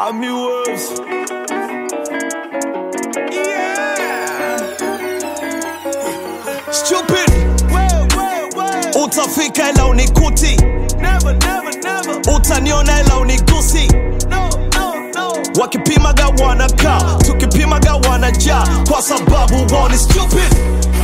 Army Wolves. Stupid. Utafika ila unikuti, utaniona ila unigusi. Wakipimaga wanakaa, tukipimaga wanajaa, kwa sababu wao ni stupid.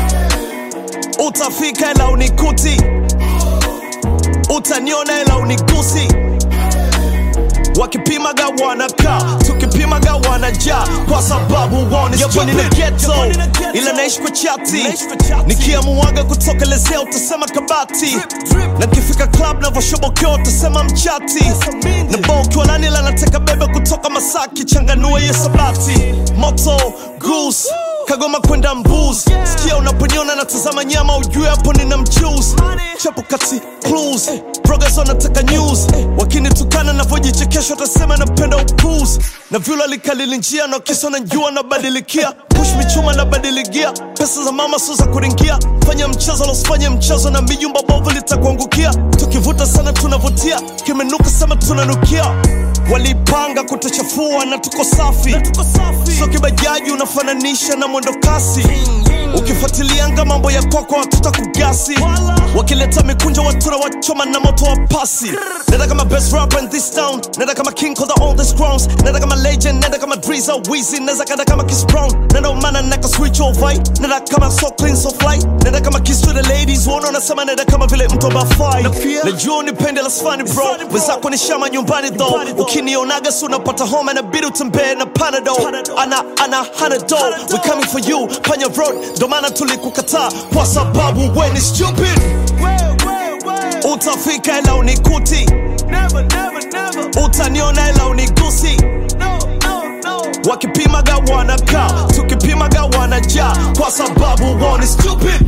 Utafika ila unikuti, utaniona ila unigusi. Wakipimaga wanakaa, tukipimaga wanajaa, kwa sababu wao ni stupid. Nina ghetto, ila naishi kwa chati, nikiamuaga kutokelezea utasema kabati, na kifika club navoshobokea utasema mchati, na bao ukiwa nani ila nateka bebe kutoka Masaki, changanua hiyo sabati, moto goose Kagoma kwenda mbuz sikia unaponiona natazama nyama ujue hapo nina mchuzi chapo kati clues progress wanataka news wakinitukana navyojichekesha watasema napenda upuzi na vyula likalili njia na kisa na njua nabadilikia push michuma nabadiligia pesa za mama sio za kuringia fanya mchezo losifanye mchezo na mijumba bovu litakuangukia tukivuta sana tunavutia kimenuka sema tunanukia walipanga kutuchafua na tuko safi so kibajaji unafananisha na mwendo kasi ukifuatilianga mambo ya kwako watuta kugasi wakileta mikunjo watu na wachoma na moto wa pasi nenda kama best rapper in this town nenda kama king of the oldest crowns nenda kama legend nenda kama Drizza Weezy nenda kada kama Chris Brown nenda umana neka switch over nenda kama so clean so fly nenda kama kiss to the ladies uona unasema nenda kama vile mtu abafai najua unipende la sfani bro wenzako ni shama nyumbani though ukinionaga si unapata homa inabidi utembee na panado ana ana hanado we coming for you panya road ndo maana tulikukataa kwa sababu we ni stupid utafika ila unikuti utaniona ila unigusi wakipimaga wanakaa tukipimaga wanajaa kwa sababu wao ni stupid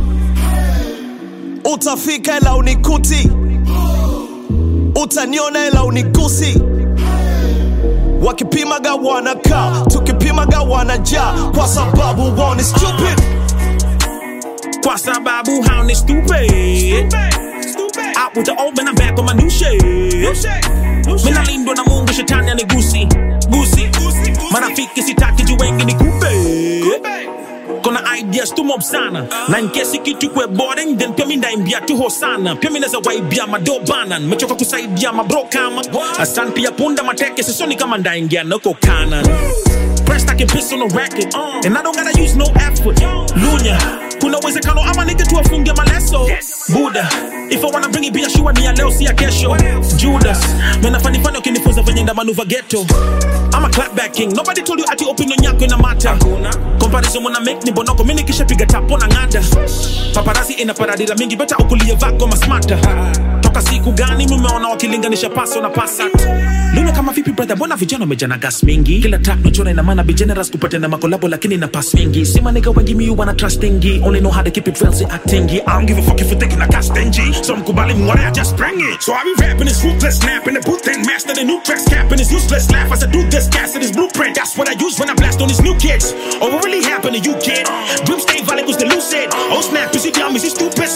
utafika ila unikuti utaniona ila unigusi wakipimaga wanakaa tukipimaga wanajaa kwa sababu wao ni stupid Kwa sababu hao ni stupid Out with the old man, I'm back on my new shit Mina lindwa na mungu shetani anigusi gusi marafiki sitaki juu wengi ni kupe kona ideas tu mob sana na nkesi kitu kwe boring then pia mi ndaimbia tu hosana pia mi naza waibia mado bana nimechoka kusaidia mabro kama asan pia punda mateke sisoni kama ndaingia nako kanan Pressed I can piss on the record And I don't gotta use no effort Lunya Kuna uwezekano ama nige tu afunge maleso Buddha If I wanna bring it biashua ni ya leo si ya kesho Judas Mena fani fani ukinifunza venye nda manuva ghetto I'm a clapback king Nobody told you ati opinion yako ina mata Comparison muna make ni bonoko Mini kisha piga tapo na ngada Paparazzi ina paradira mingi Beta ukulie vako masmata Toka siku gani mumeona wakilinganisha paso na pasat Luna kama vipi brother Mbona vijana wamejana gas mingi Kila track nachora ina maana be generous kupata na makolabo Lakini na pass mingi Sima nigga wengi mi wanna trustingi Only know how to keep it real si actingi I don't give a fuck if you taking a cast stingy So mkubali mware I just bring it So I be rapping this ruthless snap in the booth and master the new tracks Capping this useless laugh as I do this gas in this blueprint That's what I use when I blast on these new kids Oh what really happened to you kid Dream stay valid was the lucid Oh snap is he dumb is he stupid